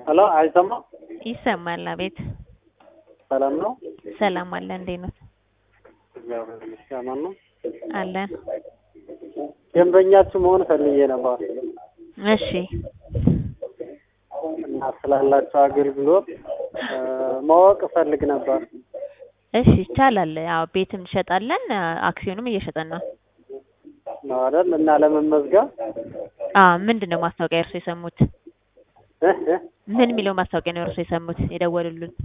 ሄሎ አይሰማም? ይሰማል። አቤት ሰላም ነው? ሰላም አለ። እንዴት ነው? እግዚአብሔር ይመስገን አማን ነው። አለን። ደንበኛችሁ መሆን ፈልጌ ነበር እሺ እና ስላላችሁ አገልግሎት እ ማወቅ እፈልግ ነበር። እሺ ይቻላል። ያው ቤትም እንሸጣለን፣ አክሲዮንም እየሸጠን ነው። ነው አይደል? እና ለመመዝገብ አ ምንድን ነው ማስታወቂያ እርሶ የሰሙት? እ እ ምን የሚለው ማስታወቂያ ነው እርሶ የሰሙት የደወሉልን?